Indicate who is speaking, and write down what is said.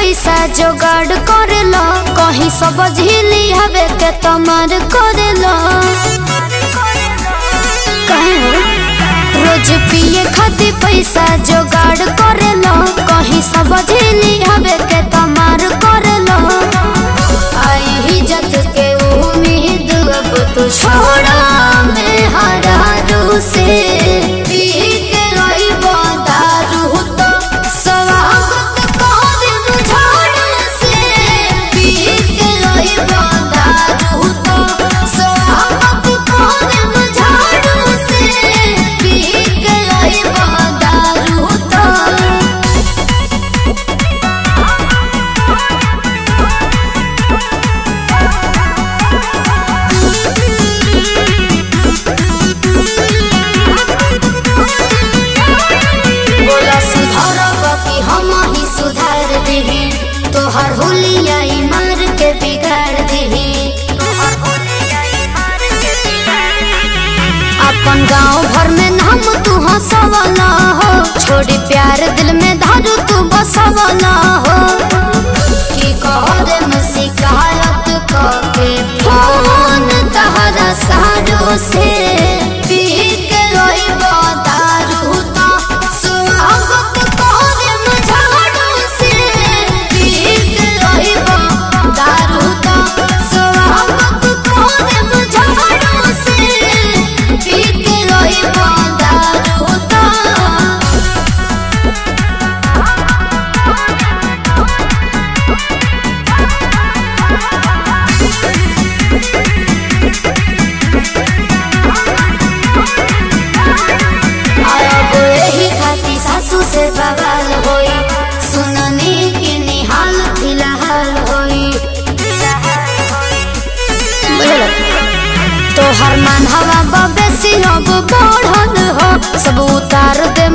Speaker 1: पैसा जोगाड़ करेला कहीं सब झीली हवे के तमार करेला कहीं हो? रोज पिए खातिर पैसा जोगाड़ करेला कहीं सब झीली हवे के तमार करेला आई ही जत के उम्मीद अब तो छोड़ा में हरारू से पी के रोइबो दारू तो स्वागत करब झाड़ू से पी के रोइबो दारू तो स्वागत करब झाड़ू से पी के रोइबो दारू तो बोला सुधारब कि हम ही सुधार दिही तोहर होलिया ई मार के बिगाड़ दिही अपन गांव भर में नाम तू हंसवला हो छोड़ी प्यार दिल में धारू तू बसवला हो की कहरे में शिकायत करके फोन तहरा सारो से पी के रोइबो दारू तो स्वागत करे में झाड़ू से पी के रोइबो दारू तो स्वागत करे में झाड़ू से पी के रोइबो दारू तो अब एही खाती सासू से बवाल होई सुनने के निहाल फिलहाल होई तोहर मन हवा बबेसी अब बढ़ल हो सब उतार दे